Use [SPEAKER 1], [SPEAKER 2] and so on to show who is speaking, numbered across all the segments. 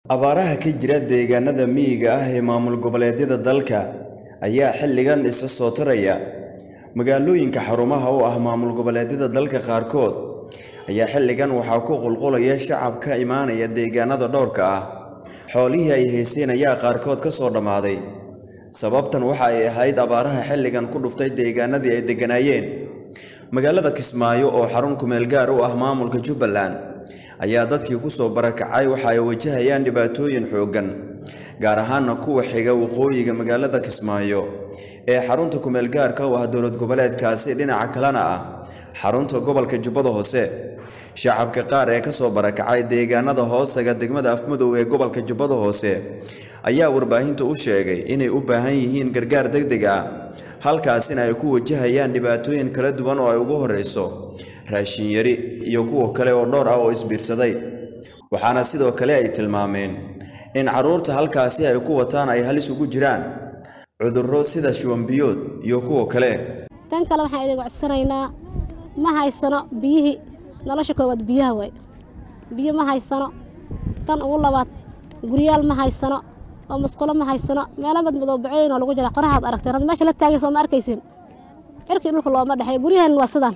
[SPEAKER 1] abaaraha ka jira deegaanada miyiga ah ee maamul goboleedyada dalka ayaa xilligan isa soo taraya magaalooyinka xarumaha u ah maamul goboleedyada dalka qaarkood ayaa xilligan waxaa ku qulqulaya shacab ka imaanaya deegaanada dhowrka ah xoolihii ay haysteen ayaa qaarkood ka soo dhammaaday sababtan waxa ay ahayd abaaraha xilligan ku dhuftay deegaanadii ay degganaayeen magaalada kismaayo oo xarun kumeel gaar u ah maamulka jubbaland ayaa dadkii ku soo barakacay waxa ay wajahayaan dhibaatooyin xooggan gaar ahaana kuwa xiga waqooyiga magaalada kismaayo ee xarunta kumeel gaarka u ah dowlad goboleedkaasi dhinaca kalena ah xarunta gobolka jubbada hoose shacabka qaar ee ka soo barakacay deegaanada hoosaga degmada afmadow ee gobolka jubbada hoose ayaa warbaahinta u sheegay inay u baahan yihiin gargaar degdeg ah halkaasina ay ku wajahayaan dhibaatooyin kala duwan oo ay ugu horreyso raashin yari iyo kuwa kale oo dhowr ah oo isbiirsaday waxaana sidoo kale ay tilmaameen in carruurta halkaasi ay ku wataan ay halis ugu jiraan cudurro sida shuwanbiyood iyo kuwa kale
[SPEAKER 2] tan kale waxaan idin codsanaynaa ma haysano biyihii nolosha koowaad biyaha waay biyo ma haysano tan ugu labaad guryaal ma haysano oo masqulo ma haysano meelo madmadow bacooyin oo lagu jira qorahaad aragteen hadda meesha la taagay soo ma arkaysin cirkii dhulka looma dhexeeyo guryahan waa sidaan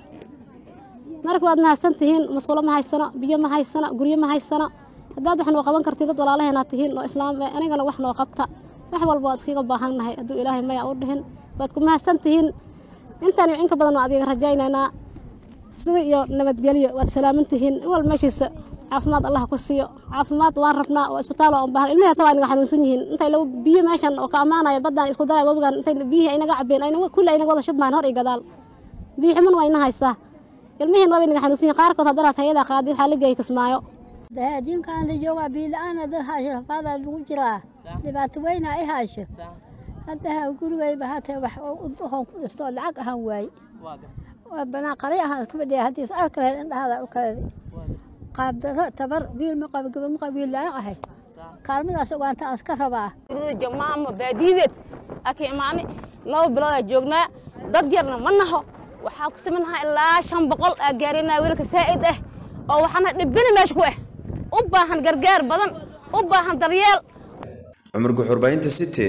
[SPEAKER 2] marka waad mahadsan tihiin masqulo ma haysano biyo ma haysano guryo ma haysano haddaad wax noo qaban kartiin dad walaalaheenaad tihiin oo islaam anigana wax noo qabta wax walba waad iskaga baahannahay hadduu ilaahay maya u dhihin waad ku mahadsan tihiin intaan iyo inka badan waa adiga rajaynaynaa sida iyo nabadgelyo waad salaaman tihiin in walba meeshiisa caafimaad allah ku siiyo caafimaad waan rabnaa waa isbitaal oo baahan ilmihi hata waa inaga xanuunsan yihiin intay lagu biyo meeshan oo ka ammaanaya baddaan isku daray webigan intay biyihii aynaga cabeen ayna kulli aynaga wada shubmahan hor iyo gadaal biyo xuman waa ina haysaa ilmihiin waa inaga xanuunsan yihiin qaarkood haddana hayada qaadi waxaa la geeyay kismaayo
[SPEAKER 3] dahaajinkaan la joogaa biila-aana dad haasho rafaadaa lagu jiraa dhibaato weyna ay haasho haddaha gurigayba hatee wax udbahoon ku dhisto lacag ahaan waaye waa banaan qari ahaan iska fadhiya haddiis arkareed indhahaada dhulkeedi qaabdaro tabar wiil ma qabo gabad ma qabo wiil la-aan ahay kaalmadaas ogaanta aan iska rabaa
[SPEAKER 4] jamaama baadiideed aka imaani laba bilood aa joognaa dad yarna ma naho waxaa ku samaynahaa ilaa shan boqol aa gaarinaa wiilka saa'id ah oo waxaana dhibina meesha ku ah u baahan gargaar badan u baahan daryeel
[SPEAKER 1] cumar guxurbaynta city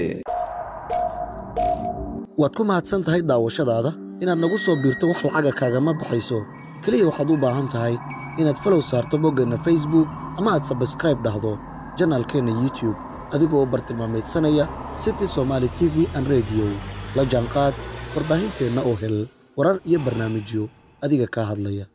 [SPEAKER 5] waad ku mahadsan tahay daawashadaada inaad nagu soo biirto wax lacaga kaagama baxayso keliya waxaad u baahan tahay inaad falow saarto boggeenna facebook ama aad sabskraib dhahdo janaalkeenna youtube adigoo u bartilmaamaydsanaya city somaali t v an rediyo la jaanqaad warbaahinteenna oo hel warar iyo barnaamijyo adiga kaa hadlaya